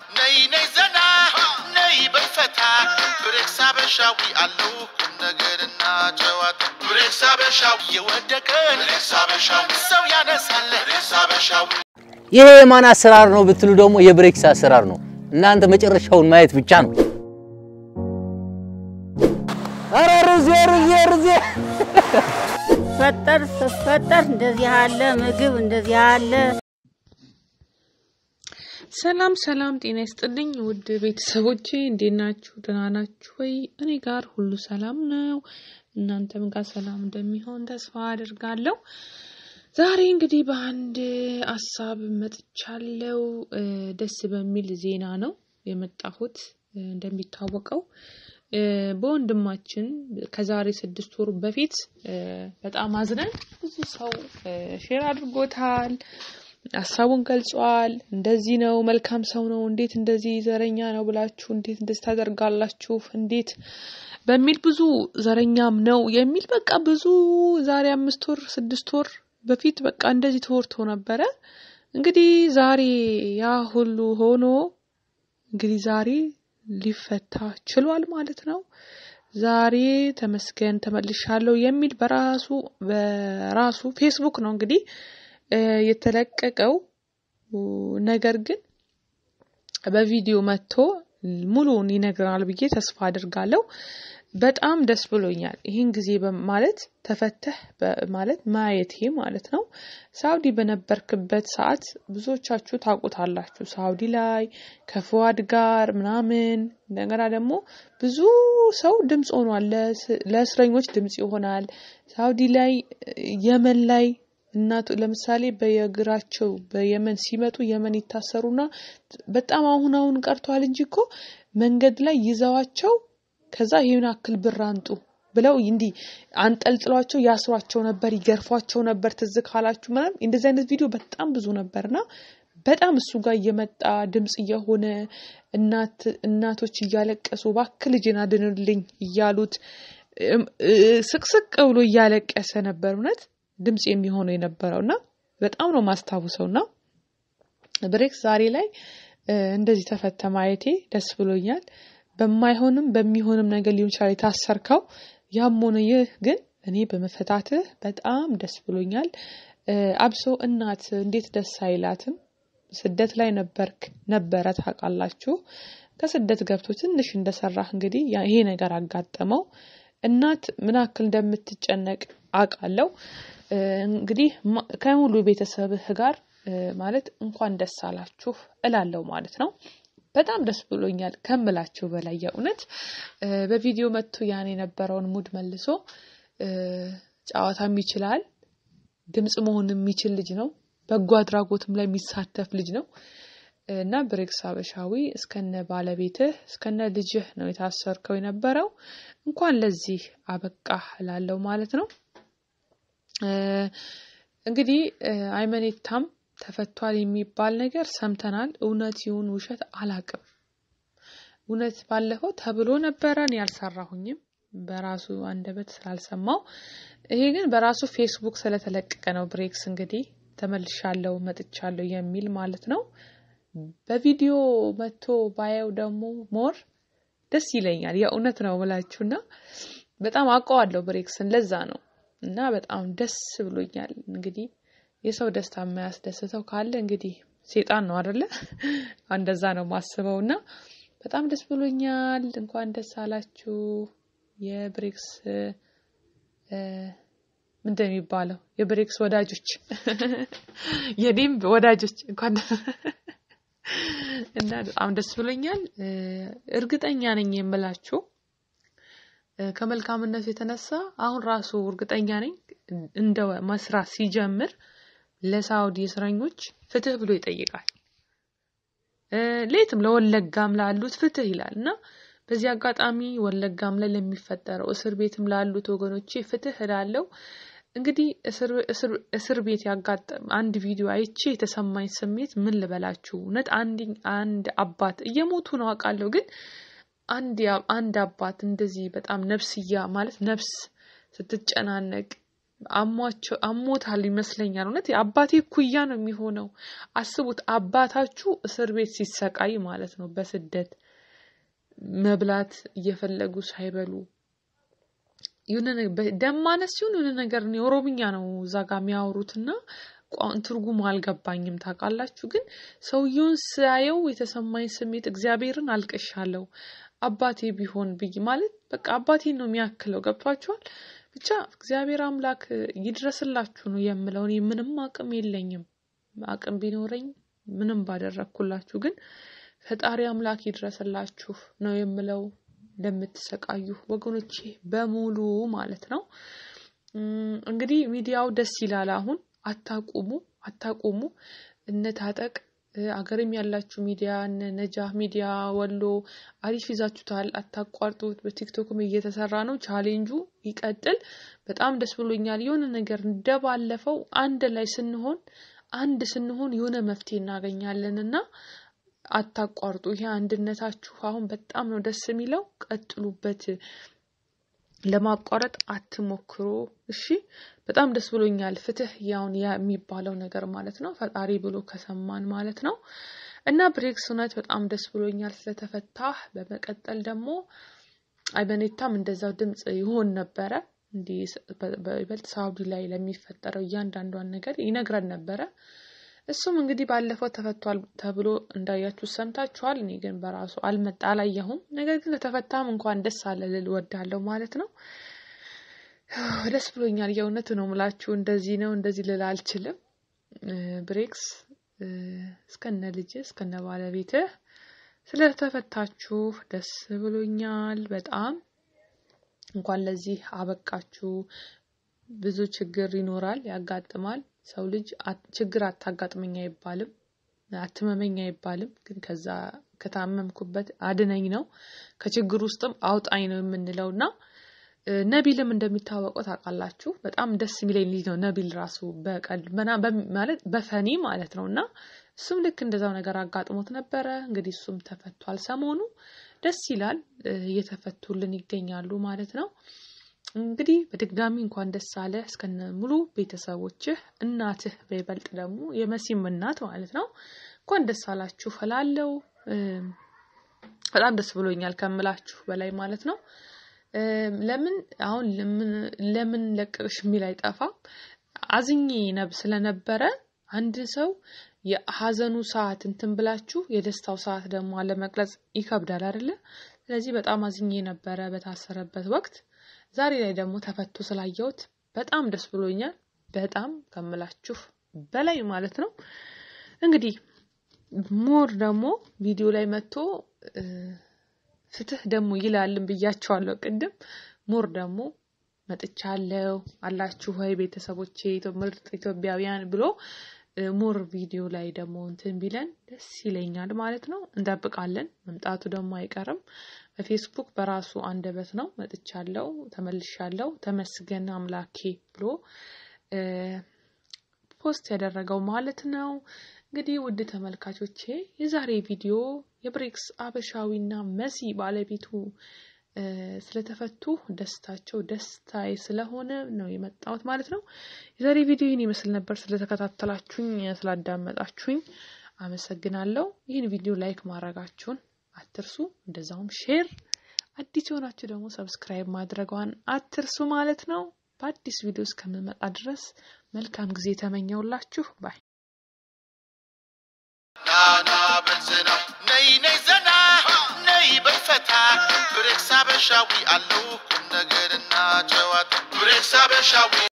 ነይ ነይ ዘና ነይ በፈታ ብሬክስ አበሻዊ አለው ቁም ነገርና ጨዋታ ብሬክስ አበሻዊ የወደቀን ብሬክስ አበሻዊ ሰው ያነሳል ብሬክስ አበሻዊ ይሄ የማን አሰራር ነው ብትሉ ደግሞ የብሬክስ አሰራር ነው። እናንተ መጨረሻውን ማየት ብቻ ነው። ኧረ ርዜ ርዜ ርዜ ፈጠር ስፈጠር እንደዚህ ያለ ምግብ እንደዚህ ያለ ሰላም ሰላም፣ ጤና ይስጥልኝ ውድ ቤተሰቦቼ እንዴት ናችሁ? ደህና ናችሁ ወይ? እኔ ጋር ሁሉ ሰላም ነው። እናንተም ጋር ሰላም እንደሚሆን ተስፋ አድርጋለሁ። ዛሬ እንግዲህ በአንድ ሀሳብ መጥቻለሁ። እ፣ ደስ በሚል ዜና ነው የመጣሁት። እ፣ እንደሚታወቀው እ፣ በወንድማችን ከዛሬ ስድስት ወር በፊት እ፣ በጣም አዝነን ብዙ ሰው እ፣ ሼር አድርጎታል ሀሳቡን ገልጿል። እንደዚህ ነው፣ መልካም ሰው ነው፣ እንዴት እንደዚህ ዘረኛ ነው ብላችሁ እንዴት እንደዚህ ታደርጋላችሁ? እንዴት በሚል ብዙ ዘረኛም ነው የሚል በቃ ብዙ ዛሬ አምስት ወር ስድስት ወር በፊት በቃ እንደዚህ ተወርቶ ነበረ። እንግዲህ ዛሬ ያ ሁሉ ሆኖ እንግዲህ ዛሬ ሊፈታ ችሏል ማለት ነው። ዛሬ ተመስገን ተመልሻለሁ የሚል በራሱ በራሱ ፌስቡክ ነው እንግዲህ እ፣ የተለቀቀው ነገር ግን በቪዲዮ መጥቶ ሙሉውን ይነግረናል ብዬ ተስፋ አድርጋለሁ። በጣም ደስ ብሎኛል። ይህን ጊዜ በ- ማለት ተፈተህ በ- ማለት ማየቴ ማለት ነው። ሳውዲ በነበርክበት ሰዓት ብዙዎቻችሁ ታውቁታላችሁ። ሳውዲ ላይ ከፍዋድ ጋር ምናምን እንደገና ደግሞ ብዙ ሰው ድምፅ ሆኗል። ለስ- ለእስረኞች ድምፅ ይሆናል። ሳውዲ ላይ የመን ላይ እናቱ ለምሳሌ በየእግራቸው በየመን ሲመጡ የመን ይታሰሩና በጣም አሁን አሁን ቀርቷል እንጂ እኮ መንገድ ላይ ይዘዋቸው ከዛ ይሄን አክል ብር አንጡ ብለው እንዲህ አንጠልጥሏቸው ያስሯቸው ነበር፣ ይገርፏቸው ነበር። ትዝ ካላችሁ ምናምን እንደዚህ አይነት ቪዲዮ በጣም ብዙ ነበርና በጣም እሱ ጋር እየመጣ ድምፅ እየሆነ እናት እናቶች እያለቀሱ እባክህ ልጄን አድንልኝ እያሉት እም፣ እ፣ ስቅስቅ ብሎ እያለቀሰ ነበር። እውነት ድምፅ የሚሆነው የነበረው እና በጣም ነው ማስታውሰው እና ብሬክስ ዛሬ ላይ እ፣ እንደዚህ ተፈተ ማየቴ ደስ ብሎኛል። በማይሆንም በሚሆንም ነገር ሊሆን ይችላል የታሰርከው። ያም ሆነ ይህ ግን እኔ በመፈታትህ በጣም ደስ ብሎኛል። እ፣ አብሶ እናት እንዴት ደስ አይላትም? ስደት ላይ ነበርክ ነበረ ታውቃላችሁ። ከስደት ገብቶ ትንሽ እንደሰራህ እንግዲህ ያ- ይሄ ነገር አጋጠመው። እናት ምን ያክል እንደምትጨነቅ አውቃለሁ። እ፣ እንግዲህ ማ- ከሙሉ ቤተሰብህ ጋር እ፣ ማለት እንኳን ደስ አላችሁ እላለሁ ማለት ነው። በጣም ደስ ብሎኛል ከምላችሁ በላይ የእውነት እ፣ በቪዲዮ መጥቶ ያን የነበረውን ሙድ መልሶ እ፣ ጨዋታም ይችላል ድምፅ መሆን የሚችል ልጅ ነው። በጎ አድራጎትም ላይ የሚሳተፍ ልጅ ነው እና ብሬክስ አበሻዊ እስከነ ባለቤትህ እስከነ ልጅህ ነው የታሰርከው የነበረው። እንኳን ለዚህ አበቃህ እላለሁ ማለት ነው። እ፣ እንግዲህ እ፣ አይመኔታም ተፈቷል የሚባል ነገር ሰምተናል። እውነት ይሁን ውሸት አላቅም። እውነት ባለፈው ተብሎ ነበረ፣ እኔ አልሰራሁኝም በራሱ አንደበት ስላልሰማው። ይሄ ግን በራሱ ፌስቡክ ስለተለቀቀ ነው። ብሬክስ እንግዲህ ተመልሻለሁ መጥቻለሁ የሚል ማለት ነው። በቪዲዮ መጥቶ ባየው ደግሞ ሞር ደስ ይለኛል። የእውነት ነው ብላችሁና በጣም አውቀዋለሁ ብሬክስን ለዛ ነው እና በጣም ደስ ብሎኛል። እንግዲህ የሰው ደስታ የማያስደስተው ካለ እንግዲህ ሴጣን ነው አደለ? እንደዛ ነው ማስበው እና በጣም ደስ ብሎኛል። እንኳን ደስ አላችሁ የብሬክስ እ፣ ምንድን ነው የሚባለው የብሬክስ ወዳጆች የኔም ወዳጆች እንኳን እና በጣም ደስ ብሎኛል። እ፣ እርግጠኛ ነኝ የምላችሁ እ፣ ከመልካምነቱ የተነሳ አሁን ራሱ እርግጠኛ ነኝ እንደ መስራት ሲጀምር ለሳውዲ እስረኞች ፍትህ ብሎ ይጠይቃል። እ፣ ሌትም ለወለጋም ላሉት ፍትህ ይላል እና በዚህ አጋጣሚ ወለጋም ላይ ለሚፈጠረው እስር ቤትም ላሉት ወገኖቼ ፍትህ እላለሁ። እንግዲህ እስር እስር- እስር ቤት ያጋጠም አንድ ቪዲዮ አይቼ የተሰማኝ ስሜት ምን ልበላችሁ? እውነት አንድ አንድ አባት እየሞቱ ነው አውቃለሁ፣ ግን አንድ ያ- አንድ አባት እንደዚህ በጣም ነፍስያ ማለት ነፍስ ስትጨናነቅ አሟቸው አሞታል ይመስለኛል። እውነት የአባቴ ኩያ ነው የሚሆነው። አስቡት አባታችሁ እስር ቤት ሲሰቃይ ማለት ነው። በስደት መብላት እየፈለጉ ሳይበሉ የሆነ ነገ- በደም ማነስ ሲሆን የሆነ ነገር ነው የኦሮምኛ ነው እዛ ጋር የሚያወሩትና ቋን ትርጉሙ አልገባኝም ታውቃላችሁ። ግን ሰውየውን ሳየው የተሰማኝ ስሜት እግዚአብሔርን አልቅሻለሁ። አባቴ ቢሆን ብዬ ማለት በቃ አባቴን ነው የሚያክለው። ገብቷችኋል? ብቻ እግዚአብሔር አምላክ ይድረስላችሁ ነው የምለው። እኔ ምንም አቅም የለኝም። አቅም ቢኖረኝ ምንም ባደረግኩላችሁ፣ ግን ፈጣሪ አምላክ ይድረስላችሁ ነው የምለው ለምትሰቃዩ ወገኖቼ በሙሉ ማለት ነው። እም፣ እንግዲህ ሚዲያው ደስ ይላል። አሁን አታቁሙ አታቁሙ። እነ ታጠቅ እ፣ አገርም ያላችሁ ሚዲያ እነ ነጃህ ሚዲያ ወሎ አሪፍ ይዛችሁታል። አታቋርጡት። በቲክቶክም እየተሰራ ነው። ቻሌንጁ ይቀጥል። በጣም ደስ ብሎኛል። የሆነ ነገር እንደባለፈው አንድ ላይ ስንሆን አንድ ስንሆን የሆነ መፍትሄ እናገኛለን እና አታቋርጡ። ይሄ አንድነታችሁ አሁን በጣም ነው ደስ የሚለው። ቀጥሉበት። ለማቋረጥ አትሞክሩ። እሺ፣ በጣም ደስ ብሎኛል። ፍትህ ያውን ያ የሚባለው ነገር ማለት ነው ፈጣሪ ብሎ ከሰማን ማለት ነው። እና ብሬክስ እውነት በጣም ደስ ብሎኛል ስለተፈታህ። በመቀጠል ደግሞ አይበኔታም እንደዛው ድምፅ ይሆን ነበረ እንዲህ ስ- በ- በይበልጥ ሳውዲ ላይ ለሚፈጠረው እያንዳንዷን ነገር ይነግረን ነበረ። እሱም እንግዲህ ባለፈው ተፈቷል ተብሎ እንዳያችሁ ሰምታችኋል። እኔ ግን በራሱ አልመጣ አላየሁም። ነገር ግን ከተፈታም እንኳን ደስ አለ ልል ወዳለሁ ማለት ነው። ደስ ብሎኛል። የእውነት ነው ምላችሁ። እንደዚህ ነው እንደዚህ ልል አልችልም። እ፣ ብሬክስ እ፣ እስከነ ልጅ እስከነ ባለቤትህ ስለተፈታችሁ ደስ ብሎኛል በጣም እንኳን ለዚህ አበቃችሁ። ብዙ ችግር ይኖራል፣ ያጋጥማል። ሰው ልጅ አት- ችግር አታጋጥመኝ አይባልም፣ አትመመኝ አይባልም። ግን ከዛ ከታመምኩበት አድነኝ ነው፣ ከችግር ውስጥም አውጣኝ ነው የምንለው እና እ፣ ነቢልም እንደሚታወቀው ታውቃላችሁ በጣም ደስ የሚለኝ ልጅ ነው። ነቢል ራሱ በቀል መና- በም- ማለት በፈኒ ማለት ነው እና እሱም ልክ እንደዛው ነገር አጋጥሞት ነበረ። እንግዲህ እሱም ተፈቷል ሰሞኑ ደስ ይላል። እ፣ እየተፈቱልን ይገኛሉ ማለት ነው። እንግዲህ በድጋሚ እንኳን ደስ አለ እስከነ ሙሉ ቤተሰቦችህ፣ እናትህ በይበልጥ ደግሞ የመሲም እናት ማለት ነው። እንኳን ደስ አላችሁ እላለሁ። እም፣ በጣም ደስ ብሎኛል ከምላችሁ በላይ ማለት ነው። እም፣ ለምን አሁን ለምን ለምን ለቀቅሽ የሚል አይጠፋም። አዝኜ ነብ ስለነበረ አንድ ሰው የሀዘኑ ሰዓት እንትን ብላችሁ የደስታው ሰዓት ደግሞ አለመቅረጽ ይከብዳል አይደለ? ስለዚህ በጣም አዝኜ ነበረ በታሰረበት ወቅት። ዛሬ ላይ ደግሞ ተፈቶ ስላየሁት በጣም ደስ ብሎኛል። በጣም ከምላችሁ በላይ ማለት ነው። እንግዲህ ሞር ደግሞ ቪዲዮ ላይ መጥቶ እ፣ ፍትህ ደግሞ ይላልን ብያቸዋለሁ ቅድም። ሞር ደግሞ መጥቻለሁ አላችሁ ወይ ቤተሰቦቼ ኢትዮ- ምርጥ ኢትዮጵያውያን ብሎ እ፣ ሞር ቪዲዮ ላይ ደግሞ እንትን ቢለን ደስ ይለኛል ማለት ነው። እንጠብቃለን። መምጣቱ ደግሞ አይቀርም። በፌስቡክ በራሱ አንደበት ነው መጥቻለሁ፣ ተመልሻለሁ፣ ተመስገን አምላኬ ብሎ እ፣ ፖስት ያደረገው ማለት ነው። እንግዲህ ውድ ተመልካቾቼ የዛሬ ቪዲዮ የብሬክስ አበሻዊና መሲ ባለቤቱ እ፣ ስለተፈቱ ደስታቸው ደስታዬ ስለሆነ ነው የመጣሁት ማለት ነው። የዛሬ ቪዲዮ ይህን ይመስል ነበር። ስለተከታተላችሁኝ፣ ስላዳመጣችሁኝ አመሰግናለሁ። ይህን ቪዲዮ ላይክ ማድረጋችሁን አትርሱ። እንደዛውም ሼር፣ አዲስ የሆናችሁ ደግሞ ሰብስክራይብ ማድረጓን አትርሱ ማለት ነው። በአዲስ ቪዲዮ እስከምመጣ ድረስ መልካም ጊዜ ተመኘውላችሁ ባይ ናና በልዝና ነይ ነይ ዘና ነይ በፈታ ብሬክስ አበሻዊ አለው ቁም ነገርና ጨዋታ ብሬክስ አበሻዊ